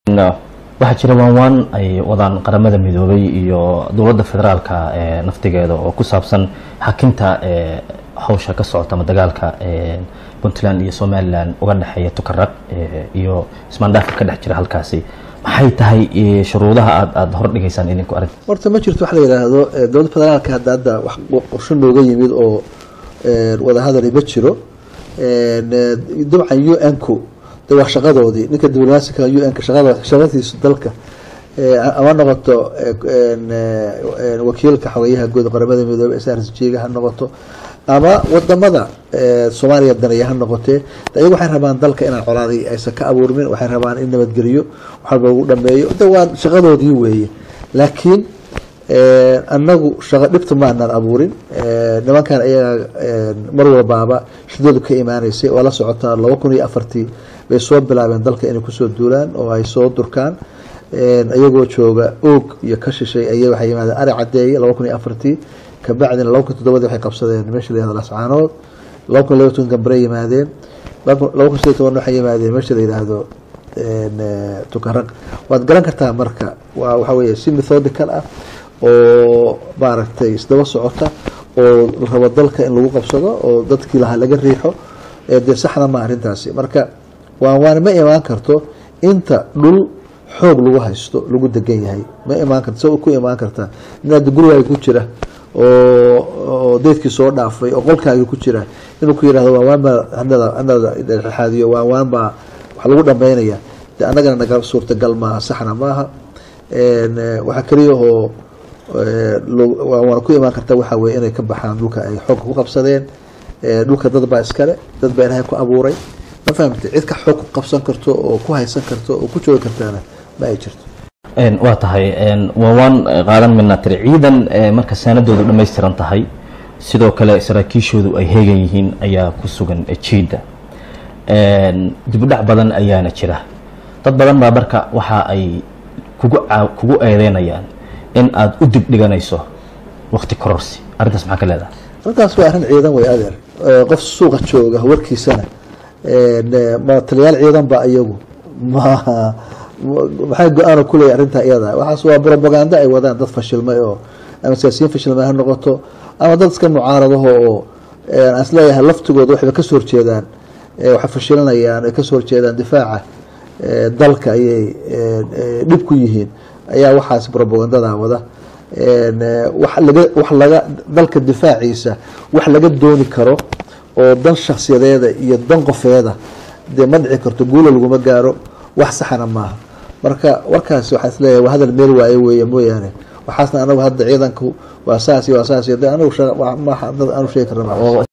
waxaa jira waan waan ay wadaan qaramada midoobay iyo dowladda federaalka ee naftigeeda oo ku saabsan xakinta hawsha ka socota ama dagaalka puntland iyo somalilan uga dhexeeya tukaraq iyo ismaandhaafka ka dhex jira halkaasi maxay tahay shuruudaha aad aada hor dhigaysaan idinku arag horta ma jirto wax la yidhaahdo dowladda federaalka hadda hadda wax qorsho nooga yimid oo wadahadali ma jiro dabcan u n ku de waa shaqadoodii ninka diblomaasika u n ka shaqada shaqadiisu dalka ama noqoto wakiilka xogeyaha guud qaramada midoobey s r s g ga ha noqoto ama wadamada soomaaliya daneeya ha noqotee ayagu waxay rabaan dalka inaan colaadi aysan ka abuurmin waxay rabaan in nabadgeliyo waxalba lagu dhameeyo de waa shaqadoodii weeye laakiin anagu shaqa dhibta maanaan abuurin nimankan ayaga mar walbaaba shidadu ka imaaneysay oo la socotaa laba kun iyo afartii bay soo bilaabeen dalka inay kusoo duulaan oo ay soo durkaan iyagoo jooga oog iyo ka shishay ay waxay yimaadeen ari cadeeye laba kun iyo afartii kabacdina laba kun todobadii waxay qabsadeen meesha layihahdo lascaanood laba kun laba toban gambare yimaadeen laba kun sideed toban waxay yimaadeen meesha la yidhaahdo tukaraq waad garan kartaa marka waa waxa weeye si methodical ah oo maaragtay isdaba socota oo la rabo dalka in lagu qabsado oo dadkii lahaa laga riixo dee saxda ma arrintaasi marka waan waan ma imaan karto inta dhul xoog lagu haysto lagu degan yahay ma imaan karto sa ku imaan kartaa inaad gurigaaga ku jira oo deydkii soo dhaafay oo qolkaagii ku jira inuu ku yihahdo waan waan baa hanada hanada dhexaadiyo waan waan baa wax lagu dhameynaya de annagana naga suurtagal maaha saxna maaha waxaa keliya oo waana ku imaan karta waxaa weye inay ka baxaan dhulka ay xoogka ku qabsadeen dhulka dad baa iskale dad baa ilaahay ku abuuray ma fahamte cid ka xoog ku qabsan karto oo ku haysan karto oo ku joogi kartaana ma ay jirto waa tahay waa waan qaadan midnaa tiri ciidan marka saanadoodu dhammaystiran tahay sidoo kale saraakiishoodu ay heegan yihiin ayaa ku sugan jiidda dibudhac badan ayaana jira dad badan baa marka waxa ay kugu kugu eedeynayaan in aada u dib dhiganayso wakti kororsi arrintaas maxaa ka leedahay arrintaas waa arrin ciidan way adeer qof suuqa jooga warkiisana ma taliyaal ciidan ba iyagu ma maxay go-aano kuleeya arrintaa iyada waxaas waa brobaganda ay wadaan dad fashilmay oo ama siyaasiyiin fashilmay ha noqoto ama dad iska mucaaradaho oo aan isleeyahay laftigooda waxayba kasoo horjeedaan waxay fashilinayaan ay kasoo horjeedaan difaaca dalka ayay dhib ku yihiin ayaa waxaas brobagandada wada wax laga wax laga dalka difaaciisa wax laga dooni karo oo dan shaksiyadeeda iyo dan qofeeda dee ma dhici karto guula laguma gaaro wax saxana maaha marka warkaas waxaa isleeyahay waa hadal meel waaye weeye mooyaane waxaasna anagu hadda ciidanku waa saas iyo waa saas iyo de anagu maaha dad aanu sheegi karna